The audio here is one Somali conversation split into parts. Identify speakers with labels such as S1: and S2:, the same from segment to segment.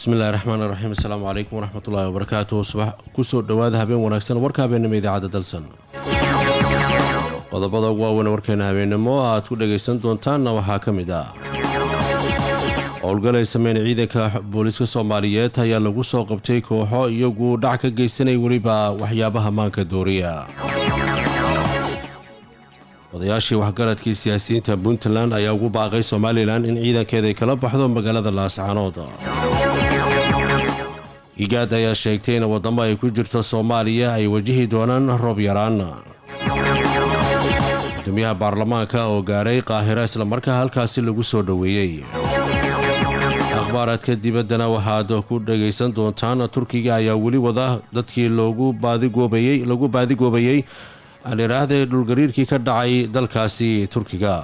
S1: bismillahi raxmaani raxiim asalaamu calaykum waraxmatullaahi wabarakaatuh subax kusoo dhowaada habeen wanaagsan warka habeennimo idaacadda dalsan qodobada ugu waaweyn warkeena habeennimo aad ku dhagaysan doontaanna waxaa ka mid ah howlgal ay sameyn ciidanka booliiska soomaaliyeed ayaa lagu soo qabtay kooxo iyagu dhac ka geysanay weliba waxyaabaha maanka dooriya odayaashii waxgaradkii siyaasiyiinta puntland ayaa ugu baaqay somalilan in ciidankeeda ay kala baxdo magaalada laascaanood igaad ayaa sheegtay in waddamo ay ku jirto soomaaliya ay wajihi doonaan roob yaraan gudoomiyaha baarlamaanka oo gaaray qaahiro islamarkaa halkaasi lagu soo dhoweeyey akhbaaraadka dibaddana waxaad ku dhagaysan doontaan turkiga ayaa weli wada dadkii loogu baadigoobayey lagu baadigoobayey aan idhaahday dhulgariirkii ka dhacay dalkaasi turkiga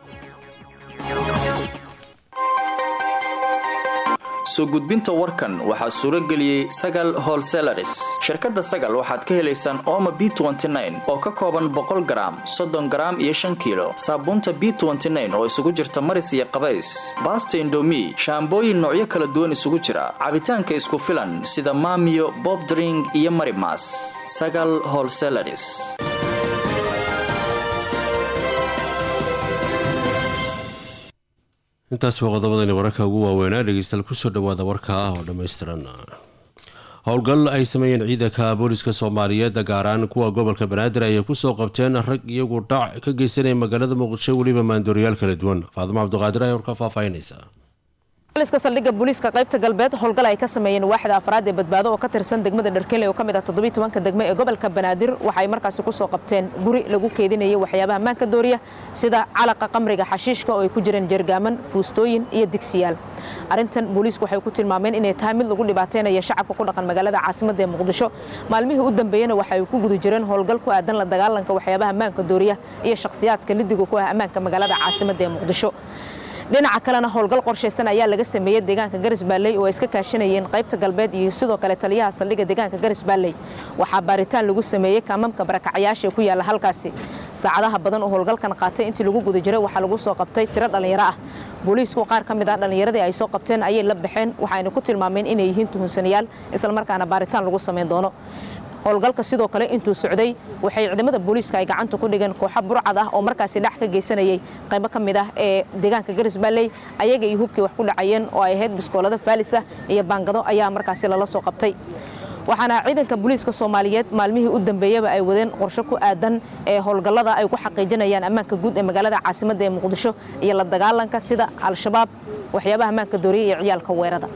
S2: soo gudbinta warkan waxaa suuro geliyey sagal holselaris shirkadda sagal waxaad ka helaysaan ooma b oo ka kooban boqol garaam soddon garaam iyo shan kiilo saabuunta b oo isugu jirta maris iyo qabays baasta indomi shaambooyin noocyo kala duwan isugu jira cabitaanka isku filan sida maamiyo bobdring iyo marimas sagal holselaris
S1: intaas waa qodobadani wararka ugu waaweynaa dhegeystayaal kusoo dhawaada warka ah oo dhammaystiran howlgal ay sameeyeen ciidanka booliska soomaaliyeed gaaraan kuwa gobolka banaadir ayay kusoo qabteen rag iyagu dhac ka geysanaya magaalada muqdisho weliba maandooriyaal kala duwan faadimo cabdiqaadir ayaa warka faahfaahinaysa
S3: liska saldhigga booliiska qaybta galbeed howlgal ay ka sameeyeen waaxda afraad ee badbaado oo ka tirsan degmada dharkele oo ka mid ah toddobiy tobanka degme ee gobolka banaadir waxay markaasi ku soo qabteen guri lagu keedinayay waxyaabaha maanka dooriya sida calaqa qamriga xashiishka oo ay ku jireen jergaaman fuustooyin iyo digsiyaal arrintan booliisku waxay ku tilmaameen inay tahay mid lagu dhibaataynaya shacabka ku dhaqan magaalada caasimadda ee muqdisho maalmihii u dambeeyena waxay ku guda jireen howlgal ku aadan la dagaalanka waxyaabaha maanka dooriya iyo shakhsiyaadka lidiga ku ah ammaanka magaalada caasimadda ee muqdisho dhinaca kalena howlgal qorshaysan ayaa laga sameeyey deegaanka garis baalley oo ay iska kaashanayeen qaybta galbeed iyo sidoo kale taliyaha saldhigga deegaanka garis baalley waxaa baaritaan lagu sameeyey kaamamka barakacyaasha ku yaalla halkaasi saacadaha badan oo howlgalkan qaatay intii lagu guda jiray waxaa lagu soo qabtay tiro dhallinyaro ah booliisku qaar ka mid ah dhallinyaradii ay soo qabteen ayay la baxeen waxayna ku tilmaameen inay yihiin tuhunsanayaal islamarkaana baaritaan lagu samayn doono howlgalka sidoo kale intuu socday waxay ciidamada booliiska ay gacanta ku dhigeen kooxo burcad ah oo markaasi dhex ka geysanayay qaybo ka mid ah ee deegaanka garis baalley ayaga iyo hubkii wax ku dhacayeen oo ay ahayd biskoolada faalis ah iyo baangado ayaa markaasi lala soo qabtay waxaana ciidanka booliiska soomaaliyeed maalmihii u dambeeyaba ay wadeen qorsho ku aadan ee howlgallada ay ku xaqiijinayaan ammaanka guud ee magaalada caasimadda ee muqdisho iyo la dagaalanka sida al-shabaab waxyaabaha ammaanka dooriya iyo ciyaalka weerada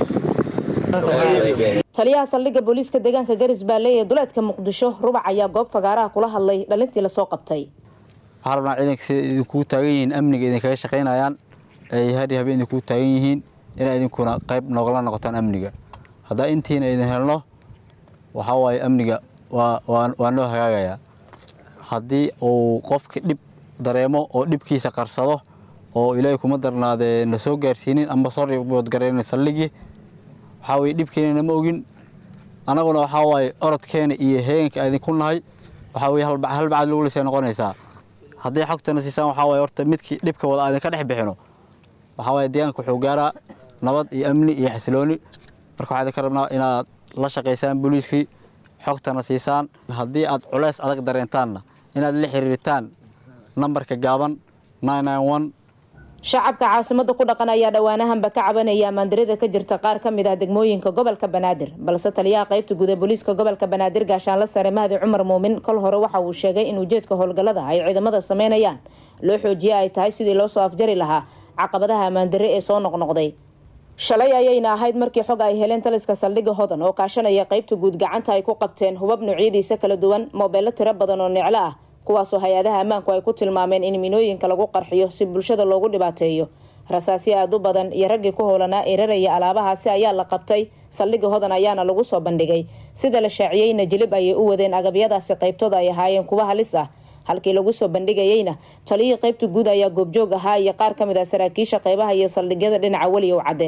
S3: taliyaha saldhigga booliiska deegaanka garis baalley ee duleedka muqdisho rubac ayaa goob fagaaraha kula hadlay dhalintii lasoo qabtay
S4: waxaa rabnaa ciidanka sida idinkuu taagan yihiin amniga idinkaga shaqaynayaan ay hari habeen idinkuu taagan yihiin inay idinkuna qayb noogala noqotaan amniga haddaa intiina idin helno waxaa waaye amniga waa noo hagaagayaa haddii uu qofki dhib dareemo oo dhibkiisa qarsado oo ilaahay kuma darnaadee na soo gaarsiinin amba soo riboodgarayna saldhigii waxaa weye dhibkeenana ma ogin annaguna waxaa waaye orodkeena iyo heeganka idinku nahay waxaa weye halbacad lagu lisay noqonaysaa hadday xogtana siisaan waxaa waye horta midkii dhibka wada aadinka dhex bixino waxaa waaye deegaanka wuxuu gaaraa nabad iyo amni iyo xasilooni marka waxaa idinka rabnaa inaad la shaqaysaan booliiskii xogtana siisaan haddii aad culeys adag dareentaanna inaad la xiriiritaan nambarka gaaban
S3: shacabka caasimadda ku dhaqan ayaa dhowaanahanba ka cabanaya amaandarida ka jirta qaar ka mid ah degmooyinka gobolka banaadir balse taliyaha qaybta guud ee booliiska gobolka banaadir gaashaanla sare mahdi cumar muumin kol hore waxa uu sheegay in ujeedka howlgallada ay ciidamada sameynayaan loo xoojiye ay tahay sidii loo soo afjari lahaa caqabadaha amaandare ee soo noqnoqday shalay ayayna ahayd markii xog ay heleen taliska saldhigga hodan oo kaashanaya qaybta guud gacanta ay ku qabteen hubab noocyadiisa kala duwan moobeello tiro badan oo neclo ah kuwaasoo hay-adaha ammaanku ay ku tilmaameen in minooyinka lagu qarxiyo si bulshada loogu dhibaateeyo rasaasyo aad u badan iyo raggii ku howlanaa eeraraya alaabahaasi ayaa la qabtay saldhigga hodan ayaana lagu soo bandhigay sida la shaaciyeyna jilib ayay u wadeen agabyadaasi qaybtooda ay ahaayeen kuwa halis ah halkii lagu soo bandhigayeyna taliyihii qaybta guud ayaa goobjoog ahaa iyo qaar ka mid ah saraakiisha qaybaha iyo saldhigyada dhinaca weliyow cadde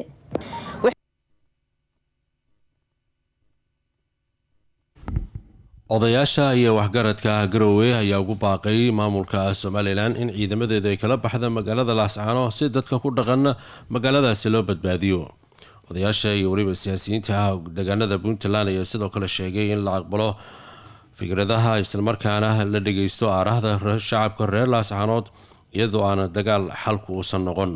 S1: odayaasha iyo waxgaradka garowe ayaa ugu baaqay maamulka somalilan in ciidamadeedu ay kala baxda magaalada laascaano si dadka ku dhaqan magaaladaasi loo badbaadiyo odayaasha iyo weliba siyaasiyiinta deegaanada puntland ayaa sidoo kale sheegay in la aqbalo fikradaha islamarkaana la dhageysto aarahda shacabka reer laascaanood iyadoo aana dagaal xalku uusan noqon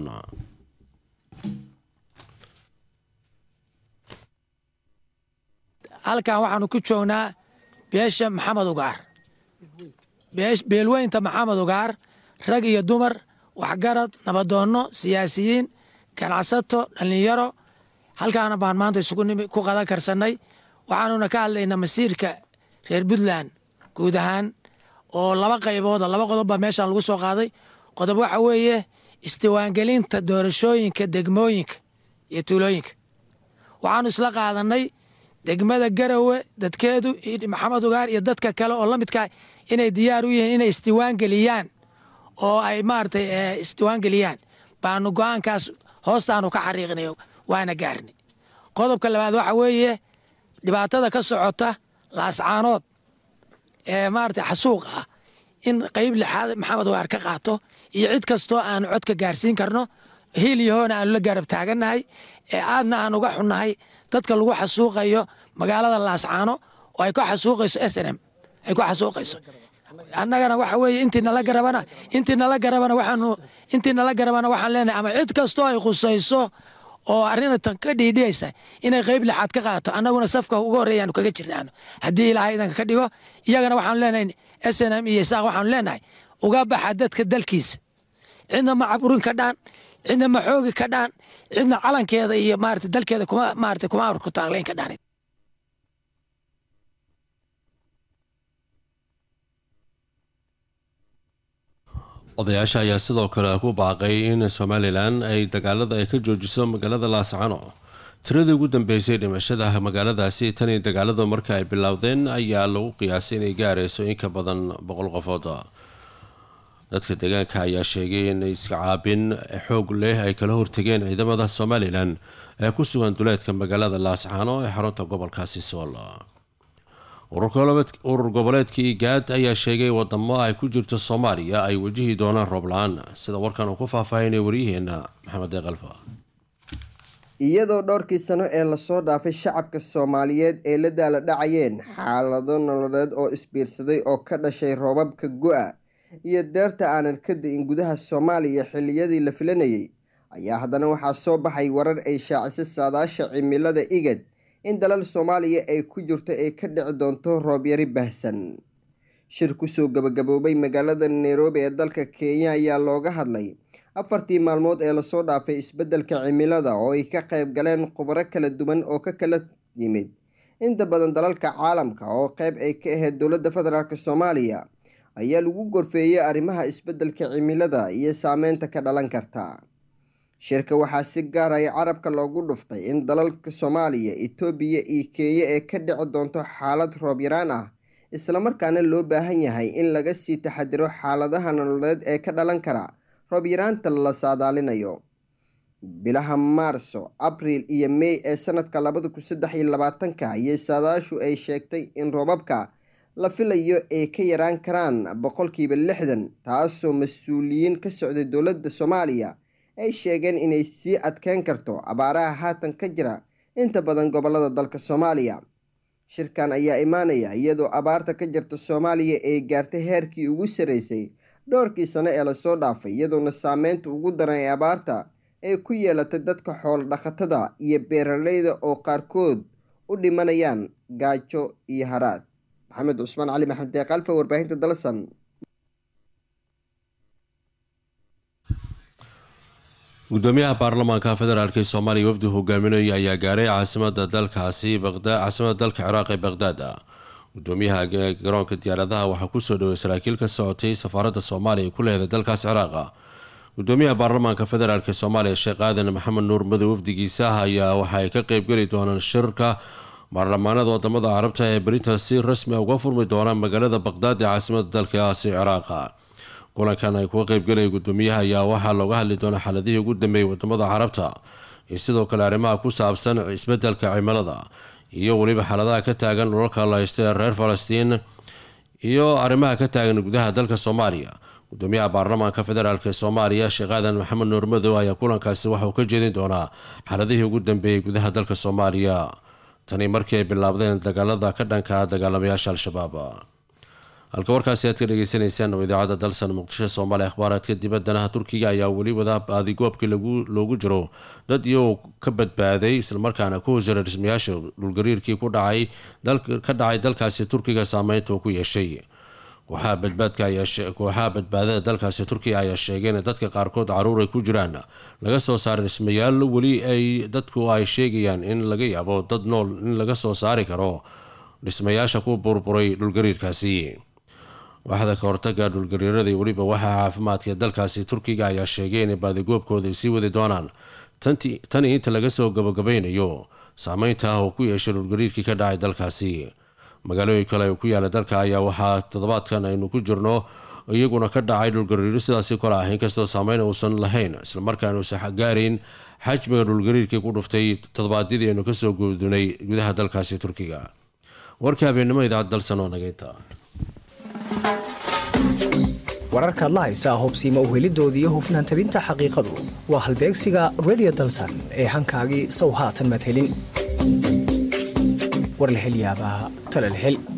S5: halkan waxaanu ku joognaa beesha maxamed ugaar beelweynta maxamed ugaar rag iyo dumar waxgarad nabadoonno siyaasiyiin ganacsato dhallinyaro halkaana baan maanta isugu nimi ku qadan karsannay waxaanuna ka hadlaynaa masiirka reer puntland guud ahaan oo laba qaybooda laba qodob baa meeshaan lagu soo qaaday qodob waxa weeye isdiwaangelinta doorashooyinka degmooyinka iyo tuulooyinka waxaanu isla qaadannay degmada garowe dadkeedu maxamed ugaar iyo dadka kale oo la midkaa inay diyaar u yihiin inay isdiwaangeliyaan oo ay maaragtay isdiwaangeliyaan baanu go-aankaas hoostaanu ka xariiqnay waana gaarnay qodobka labaad waxa weeye dhibaatada ka socota laascaanood ee maaragtay xasuuqa ah in qayb lixaad maxamed ugaar ka qaato iyo cid kastoo aanu codka gaarsiin karno hiil iyo hoona aanu la gaarab taagannahay ee aadna aan uga xunnahay dadka lagu xasuuqayo magaalada laascaano oo ay ku xasuuqayso s n m ay ku xasuuqayso annagana waxa weeye intii nala garabana intii nala garabana waxaanu intii nala garabana waxaan leenahay ama cid kastoo ay khusayso oo arrinatan ka dhiidhiyaysa inay qayb lixaad ka qaato annaguna safka uga horreeyaanu kaga jirnaano haddii ilaahay idanka ka dhigo iyagana waxaanu leenahay s n m iyo isaaq waxaanu leenahay uga baxa dadka dalkiisa cidna ma caburin ka dhaan cidna ma xoogi ka dhaan cidna calankeeda iyo maarata dalkeeda kuma maarata kuma amar ku taaglayn ka dhaan
S1: odayaasha ayaa sidoo kale ku baaqay in somalilan ay dagaalada ay ka joojiso magaalada laascano tiradii ugu dambeysay dhimashada magaaladaasi tan iyo dagaaladu marka ay bilowdeen ayaa lagu qiyaasay inay gaarayso in ka badan boqol qofood dadka deegaanka ayaa sheegay in iska caabin xoog leh ay kala hortegeen ciidamada somalilan ee ku sugan duleedka magaalada laascaano ee xarunta gobolkaasi sool urur goboleedka igaad ayaa sheegay wadamo ay ku jirto soomaaliya ay wajihi doonaan roob la-aan sida warkan uu ku faahfaahinay waryaheena maxamed deeqalfa
S6: iyadoo dhowrkii sano ee lasoo dhaafay shacabka soomaaliyeed ay la daala dhacayeen xaalado nololeed oo isbiirsaday oo ka dhashay roobabka go-a iyo deerta aanan ka da-in gudaha soomaaliya xilliyadii la filanayay ayaa haddana waxaa soo baxay warar ay shaacisay saadaasha cimilada igad in dalal soomaaliya ay ku jirto ay ka dhici doonto roobyari baahsan shir kusoo gabagaboobay magaalada nairobi ee dalka kenya ayaa looga hadlay afartii maalmood ee lasoo dhaafay isbeddelka cimilada oo ay ka qayb galeen khubaro kala duwan oo ka kala yimid inta badan dalalka caalamka oo qayb ay ka ahayd dowladda federaalk soomaaliya ayaa lagu gorfeeyey arrimaha isbeddelka cimilada iyo saameynta ka dhalan karta shirka waxaa si gaaraya carabka loogu dhuftay in dalalka soomaaliya itoobiya iyo kenya ee ka dhici doonto xaalad roob yaraan ah islamarkaana loo baahan yahay in laga sii taxadiro xaaladaha nololeed ee ka dhalan kara roob yaraanta la saadaalinayo bilaha maarso abriil iyo mey ee sanadka labada kun saddex iyo labaatanka ayay saadaashu ay sheegtay in roobabka la filayo ay ka yaraan karaan boqolkiiba lixdan taasoo mas-uuliyiin ka socday dowladda soomaaliya ay sheegeen inay sii adkeyn karto abaaraha haatan ka jira inta badan gobolada dalka soomaaliya shirkan ayaa imaanaya iyadoo abaarta ka jirta soomaaliya ay gaartay heerkii ugu sarreysay dhowrkii sano ee lasoo dhaafay iyadoona saameynta ugu daran ee abaarta ay ku yeelatay dadka xoolo dhaqatada iyo beeraleyda oo qaarkood u dhimanayaan gaajo iyo haraad maxamed cusmaan cali maxamed deeqalfa warbaahinta dalsan
S1: gudoomiyaha baarlamaanka federaalk ee soomaaliya wafdi hogaaminaya ayaa gaaray caasimada dalkaasi caasimada dalka ciraaq ee baqhdaad gudoomiyaha garoonka diyaaradaha waxaa kusoo dhaway saraakiil ka socotay safaaradda soomaaliya ku leeday dalkaas ciraaqa gudoomiyaha baarlamaanka federaalk ee soomaaliya sheekh aadan maxamed nuur madow wafdigiisa ayaa waxa ay ka qeybgeli doonaan shirka baarlamaanada wadamada carabta ee berintaas si rasmi a uga furmi doonaan magaalada baqhdaad ee caasimada dalkaasi ciraaqa kulankan ay kuga qeybgalaya gudoomiyaha ayaa waxaa looga hadli doonaa xaaladihii ugu dambeeyay wadamada carabta iyo sidoo kale arrimaha ku saabsan isbedelka cimilada iyo weliba xaaladaha ka taagan dhulalka la haysta ee reer falastiin iyo arrimaha ka taagan gudaha dalka soomaaliya gudoomiyaha baarlamaanka federaalk ee soomaaliya sheekh aadan maxamed nuur madow ayaa kulankaasi waxauu ka jeedin doonaa xaaladihii ugu dambeeyey gudaha dalka soomaaliya tani markii ay bilaabdeen dagaalada ka dhanka dagaalamayaasha al-shabaab halka warkaasi aad ka dhageysaneysaan oo idaacadda dalsan muqdisho soomaaliya akhbaaraadka dibaddana turkiga ayaa weli wada baadigoobkii loogu jiro dad iyagoo ka badbaaday islamarkaana ku hosjara dhismayaasha dhulgariirkii ka dhacay dalkaasi turkiga saameynta uu ku yeeshay kooxaha badbaadada dalkaasi turkiga ayaa sheegay in dadka qaarkood caruur ay ku jiraan laga soo saaray dhismayaal weli ay dadku ay sheegayaan in laga yaabo dad nool in laga soo saari karo dhismayaasha ku burburay dhulgariirkaasi waaxda ka hortaga dhulgariirada weliba waxaa caafimaadka dalkaasi turkiga ayaa sheegay inay baadigoobkooda sii wadi doonaan tani inta laga soo gabagabaynayo saameynta ah oo ku yeeshay dhulgariirkii ka dhacay dalkaasi magaalooyin kale oo ku yaala dalka ayaa waxaa toddobaadkan aynu ku jirno iyaguna ka dhacay dhulgariiro sidaasi kale ah inkastoo saameyn uusan lahayn islamarkaana uusan gaarayn xajmiga dhulgariirkii ku dhuftay toddobaadyadii aynu kasoo gudunay gudaha dalkaasi turkiga warkii habeennimo idaacad dalsan oo nageynta
S7: wararkaad la haysaa hubsiima uhelidoodii hufnaan tabinta xaqiiqadu waa halbeegsiga redio dalsan ee hankaagii sow haatan maad helin war la hel yaabaa tale la hel